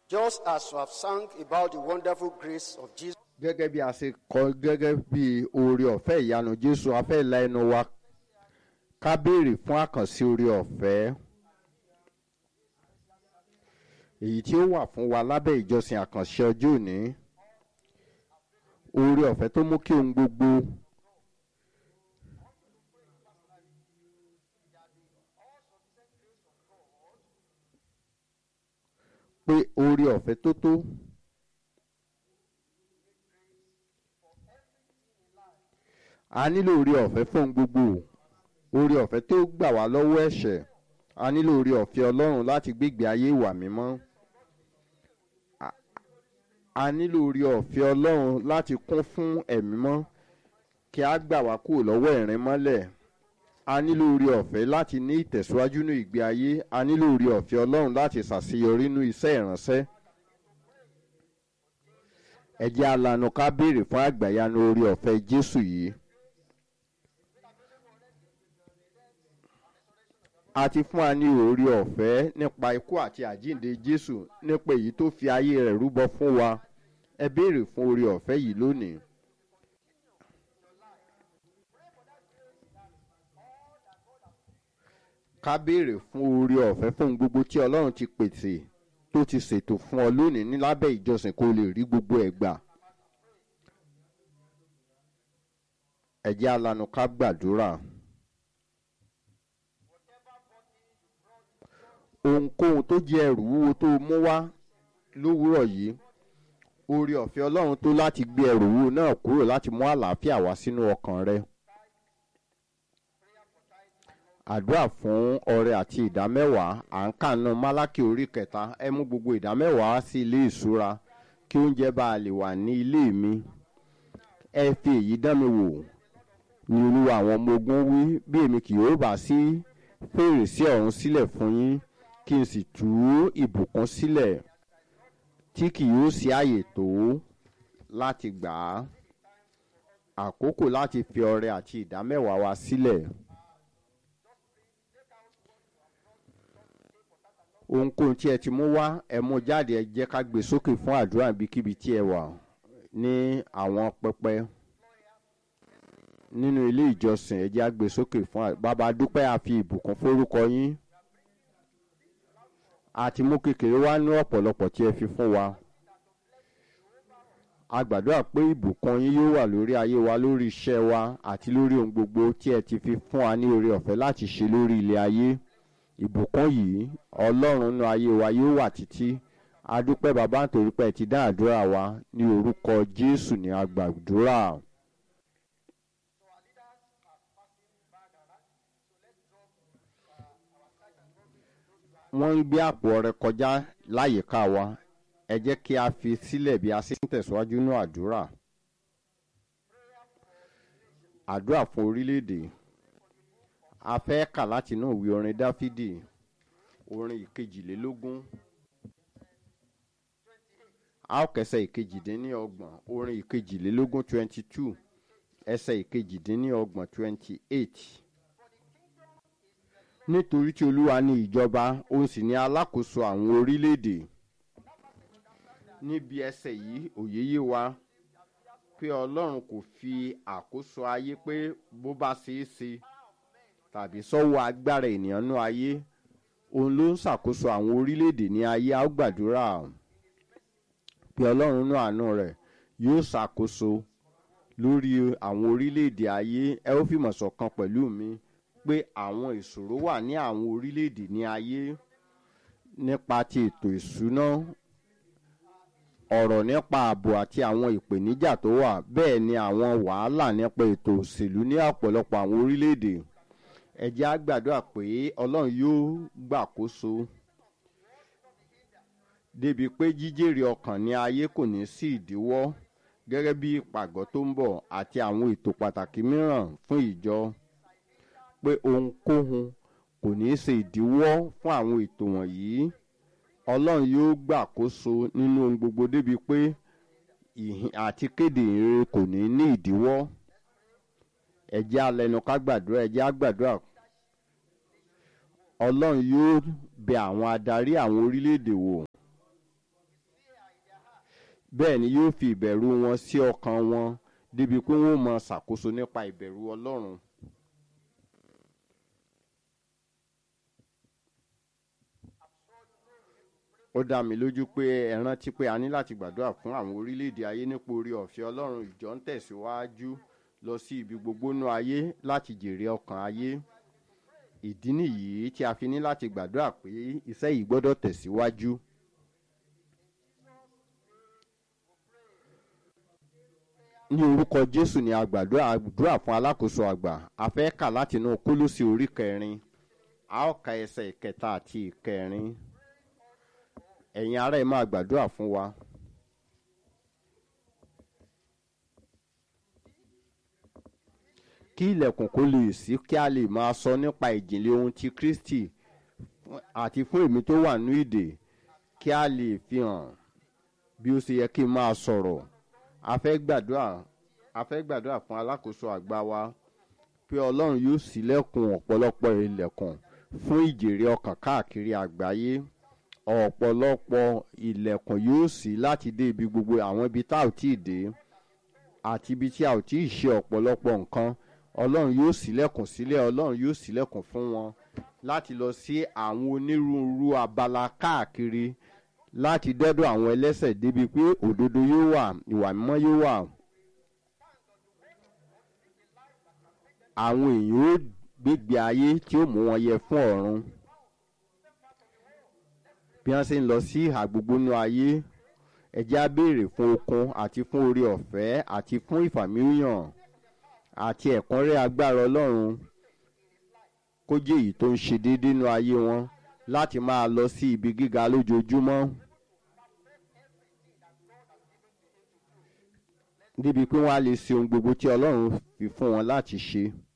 Just as you have sung about the wonderful grace of Jesus, gẹ́gẹ́ bí a ṣe kọ gẹ́gẹ́ bí oore ọ̀fẹ́ ìyanu jésù a fẹ́ la ẹnu wa ká béèrè fún àkànṣe oore ọ̀fẹ́ èyí tí ó wà fún wa lábẹ́ ìjọsìn àkànṣe ọjọ́ òní oore ọ̀fẹ́ tó mú kí ohun gbogbo pé oore ọ̀fẹ́ tó tó. a nílò oore ọ̀fẹ́ fún ohun gbogbo oore ọ̀fẹ́ tó gbà wá lọ́wọ́ ẹ̀ṣẹ̀ a nílò oore ọ̀fẹ́ ọlọ́run láti gbégbé ayé ìwà mímọ́ A- a nílò oore ọ̀fẹ́ ọlọ́run láti kún fún ẹ̀mí mọ́ kí a gbà wá kúrò lọ́wọ́ ẹ̀rín mọ́lẹ̀ a nílò oore ọ̀fẹ́ láti ní ìtẹ̀síwájú ní ìgbé ayé a nílò oore ọ̀fẹ́ ọlọ́run láti ṣàṣeyọrí nínú iṣẹ́ ìránṣẹ́ ẹ jẹ́ alanu ká béèrè fún àgbàyanu oore ọ̀fẹ́ jésù yìí. a ti fún wa ní oore ọ̀fẹ́ nípa ikú àti àjíǹde jésù nípa èyí tó fi ayé rẹ̀ rúbọ fún wa ẹ béèrè fún oore ọ̀fẹ́ yìí lónìí. ká béèrè fún oore ọ̀fẹ́ fún gbogbo tí ọlọ́run ti pèsè tó ti ṣètò fún ọ lónìí ní lábẹ́ ìjọsìn kó o lè rí gbogbo ẹ̀ gbà. ẹ jẹ́ alanu ká gbàdúrà. ohunkóhun tó jẹ́ ẹrù wúwo tó mú wá lówùúrọ̀ yìí oore ọ̀fẹ́ ọlọ́run tó láti gbé ẹrù wúwo náà kúrò láti mú àlàáfíà wá sínú ọkàn rẹ. àdúrà fún ọrẹ àti ìdámẹ́wàá à ń kànú málákì orí kẹta ẹ mú gbogbo ìdámẹ́wàá sí ilé ìṣúra kí oúnjẹ bá a lè wà ní ilé mi ẹ fi èyí dán mi wò ní olúwa àwọn ọmọ ogun wí bí èmi kì yóò bá sí fèrèsé ọ̀run sílẹ̀ fún yín kí n sì tú ìbùkún sílẹ̀ tí kì yóò sí àyè tó láti gbà á àkókò láti fi ọrẹ àti ìdámẹ́wàá wa sílẹ̀. ohunkóhun tí ẹ ti mú wá ẹ mú jáde ẹ jẹ́ ká gbé sókè fún àdúrà ibikíbi tí ẹ wà ní àwọn pẹpẹ nínú ilé ìjọsìn ẹ jẹ́ á gbé sókè fún à- bàbá dúpẹ́ àfi ìbùkún forúkọ yín àti mú kékeré wá ní ọ̀pọ̀lọpọ̀ tí ẹ fi fún wa a gbàdúrà pé ìbùkún yín yóò wà lórí ayé wa lórí iṣẹ́ wa àti lórí ohun gbogbo tí ẹ ti fi fún wa ní oore ọ̀fẹ́ láti ṣe lórí ilé ayé ìbùkún yìí ọlọ́run nínú ayé wa yóò wà títí a dúpẹ́ bàbá nítorí pé ẹ ti dá àdúrà wa ní orúkọ jésù ní agbàdúrà. wọ́n ń gbé àpò ọrẹ kọjá láyìíká wa ẹ jẹ́ kí a fi sílẹ̀ bí a ṣe ń tẹ̀síwájú ní àdúrà. àdúrà fún orílẹ̀-èdè a fẹ́ kà láti inú ìwé orin dáfídì orin ìkejìlélógún a ó kẹsẹ̀ ìkejìdínlọ́gbọ̀n orin ìkejìlélógún twenty two ẹsẹ̀ ìkejìdínlọ́gbọ̀n twenty eight nítorí tí olúwa ní ìjọba òun sì ní alákòóso àwọn orílẹ̀-èdè níbi ẹsẹ̀ yìí òye yé wa pé ọlọ́run kò fi àkóso ayé pé bó bá ṣeé ṣe tàbí sọ́wọ́ agbára ènìyàn nú ayé òun ló ń ṣàkóso àwọn orílẹ̀-èdè ní ayé a ó gbàdúrà pé ọlọ́run nú àánú rẹ̀ yóò ṣàkóso lórí àwọn orílẹ̀-èdè ayé ẹ ó fìmọ̀ ṣọ̀kan pẹ̀lú mi pé àwọn ìṣòro wà ní àwọn orílẹ̀-èdè ní ayé nípa ti ètò ìṣúná ọ̀rọ̀ nípa ààbò àti àwọn ìpèníjà tó wà bẹ́ẹ̀ ni àwọn wàhálà nípa ètò òṣèlú ní ọ̀pọ̀lọpọ̀ àwọn orílẹ̀-èdè ẹ jẹ́ á gbàdúrà pé ọlọ́run yóò gbàkóso débi pé jíjèrè ọkàn ní ayé kò ní sí ìdíwọ́ gẹ́gẹ́ bí ìpàgọ́ tó ń bọ̀ àti àwọn ètò pàtàkì mìíràn fún ìjọ pé ohunkóhun kò ní í ṣe ìdíwọ́ fún àwọn ètò wọ̀nyí ọlọ́run yóò gbàkóso nínú ohun gbogbo débi pé ìhìn àti kéde ìrere kò ní ní ìdíwọ́ ẹ̀jẹ̀ alẹ́nu ká gbàdúrà ẹ̀jẹ̀ á gbàdúrà ọlọ́run yóò bẹ àwọn adarí àwọn orílẹ̀-èdè wò bẹ́ẹ̀ ni yóò fi ìbẹ̀rù wọn sí ọkàn wọn débi pé wọ́n mọ ṣàkóso nípa ìbẹ̀rù ọlọ́run. ó dá mi lójú pé ẹ rántí pé a ní láti gbàdúrà fún àwọn orílẹ̀-èdè ayé nípa orí ọ̀fẹ́ ọlọ́run ìjọ ń tẹ̀síwájú lọ sí ibi gbogbo nú ayé láti jèrè ọkàn ayé ìdí nìyí tí a fi ní láti gbàdúrà pé iṣẹ́ yìí gbọ́dọ̀ tẹ̀síwájú. ní orúkọ jésù ni a gbàdúrà àdúrà fún alákòóso àgbà a fẹ́ kà látinú kólósì orí kẹrin a ó ka ẹsẹ̀ ìkẹta àti ìkẹrin ẹ̀yin ará ẹ̀ máa gbàdúrà fún wa. kí ilẹ̀kùn kó lè sí kí a lè máa sọ nípa ìjìnlẹ̀ ohun ti kristi àti fún èmi tó wà ní ìdè kí a lè fi hàn bí ó ṣe yẹ kí n máa sọ̀rọ̀ a fẹ́ gbàdúrà a fẹ́ gbàdúrà fún alákòóso àgbà wa pé ọlọ́run yóò ṣílẹ̀kùn ọ̀pọ̀lọpọ̀ ilẹ̀kùn fún ìjèrè ọkàn káàkiri àgbáyé ọ̀pọ̀lọpọ̀ ilẹ̀kùn yóò ṣí láti dé ibi gbogbo àwọn ibi tá ò tí ì dé àti ibi tí a ò tí ì ṣe ọ̀pọ̀lọpọ̀ nǹkan ọlọ́run yóò ṣílẹ̀kùn sílẹ̀ ọlọ́run yóò ṣílẹ̀kùn fún wọn láti lọ sí àwọn onírúurú abala káàkiri láti dẹ́dọ̀ àwọn ẹlẹ́sẹ̀ débi pé òdodo yóò wà ìwà mímọ́ yóò wà. àwọn èèyàn ó gbégbé ayé tí ó mú wọn yẹ fún ọ̀run bí wọ́n ṣe ń lọ sí ìhà gbogbo nú ayé ẹ̀jẹ̀ á béèrè fún okun àti fún orí ọ̀fẹ́ àti fún ìfàmìlíyàn àti ẹ̀kúnrẹ́ agbára ọlọ́run kó jẹ́ èyí tó ń ṣe déédéé nú ayé wọn láti máa lọ sí ibi gíga lójoojúmọ́ níbi pé wọ́n á lè ṣe ohun gbogbo tí ọlọ́run fi fún wọn láti ṣe.